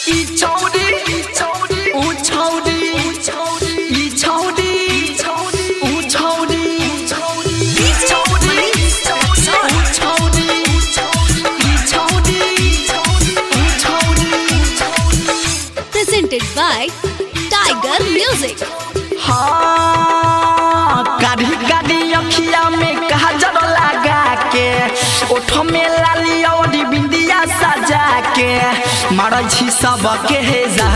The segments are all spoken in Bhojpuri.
ई छौरी ऊ छौरी ई छौरी ऊ छौरी ई छौरी ऊ छौरी ई छौरी ऊ छौरी presented by Tiger Music. हाँ गाड़ी गाड़ी अखिया में काजल लगा के ओठ में लाली और बिंदिया सजा के मारै छी सबके हे जा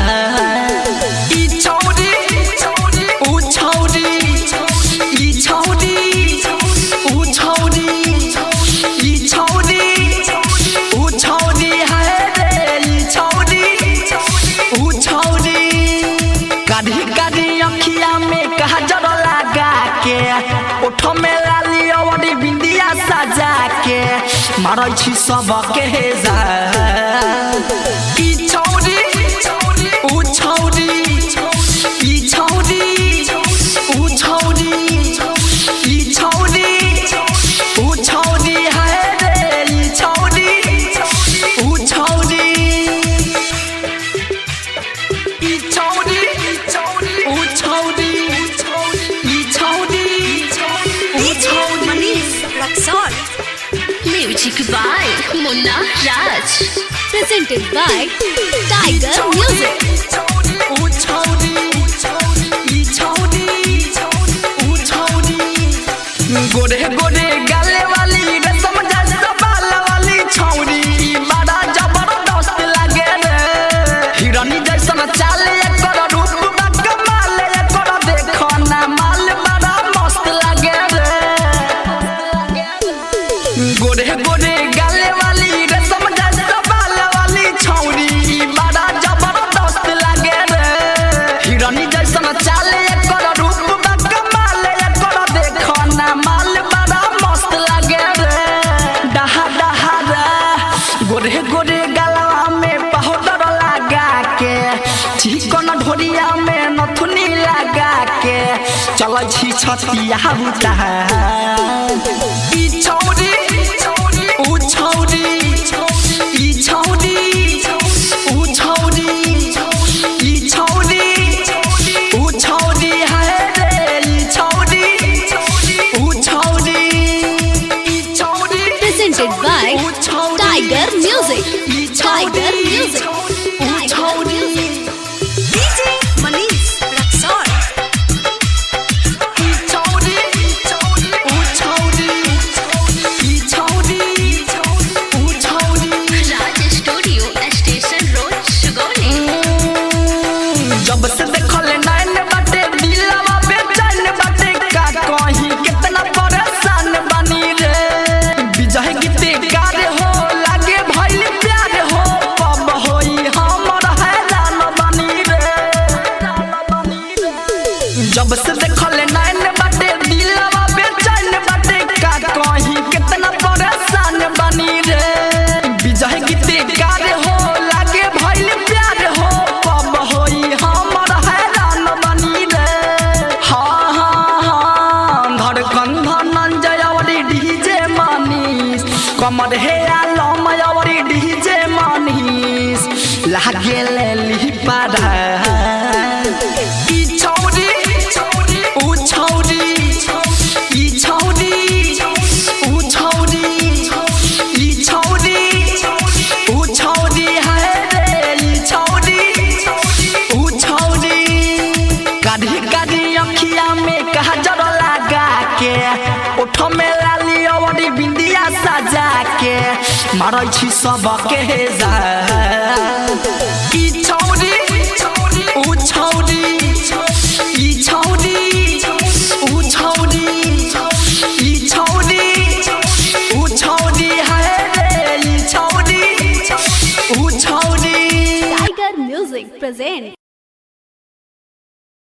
ई छौरी ऊ छौरी ई छौरी ऊ छौरी ई छौरी ऊ छौरी है रे ई छौरी ऊ छौरी काढ़ी काढ़ी अखिया में काजल लगा के ओठ में लाली अवरी बिंदिया सजा के मारै छी सबके हे जा ई छौरी ऊ छौरी ई छौरी ऊ छौरी ई छौरी ऊ छौरी है रे ई छौरी ऊ छौरी ई छौरी ऊ छौरी ई छौरी ऊ छौरी Manish Raksol. Music by Munna Raj. Presented by Tiger Music. ऊ छौरी ई छौरी ऊ छौरी गोरे गोरे गाले वाली रसम जैसा बाल वाली छौरी ई बड़ा जबरदस्त लागे रे हिरनी जैसन चाले एकर रूप बा कमाल एकर देखो ना माल बड़ा मस्त लागे रे गोरे गोरे गाले वाली रसम जैसा बाल वाली छौरी ई बड़ा जबरदस्त लागे रे हिरनी जैसन चाले एकर रूप बा कमाल एकर देखो ना माल बड़ा मस्त लागे रे डहा डहा रे गोरे गोरे गलवा में पाउडर लगा के चिकन ढोरिया में नथुनी लगा के चल छी छतिया बुता ई छौरी ऊ छौरी ई छौरी ऊ छौरी ई छौरी ऊ छौरी है रे ई छौरी ऊ छौरी ई छौरी Presented by ऊ छौरी Tiger Music. ई Tiger छौरी Music. ऊ Tiger छौरी Music. DJ Manish Raksol. ई छौरी ऊ छौरी ई छौरी ऊ छौरी Raj Studio, Station Road, Sugoni. जब से देखल नैन बाटे दिलवा बेचैन बाटे का कहीं कितना परेशान बनी रे विजय गीते गार हो लागे भइल प्यार हो पब होई हमर हैरान बनी रे जब से देखल नैन बाटे दिलवा बेचैन बाटे का कहीं कितना परेशान बनी रे विजय गीते गार हो लागे भइल प्यार हो पब होई हमर हैरान बनी रे हाँ हाँ हाँ धड़कन धनंजय अवरी डीजे मनीष कमर हे आलम अवरी डीजे मनीष लागे ले ली पारा ई छौरी ऊ छौरी ई छौरी ऊ छौरी ई छौरी ऊ छौरी है रे ई छौरी ऊ छौरी काढ़ी काढ़ी अखिया में काजल लगा के ओठ में लाली अवरी बिंदिया सजा के मारै छी सबके जा ई छौरी ऊ छौरी ई छौरी ऊ छौरी ई छौरी ऊ छौरी है रे ई छौरी ऊ छौरी Tiger Music present.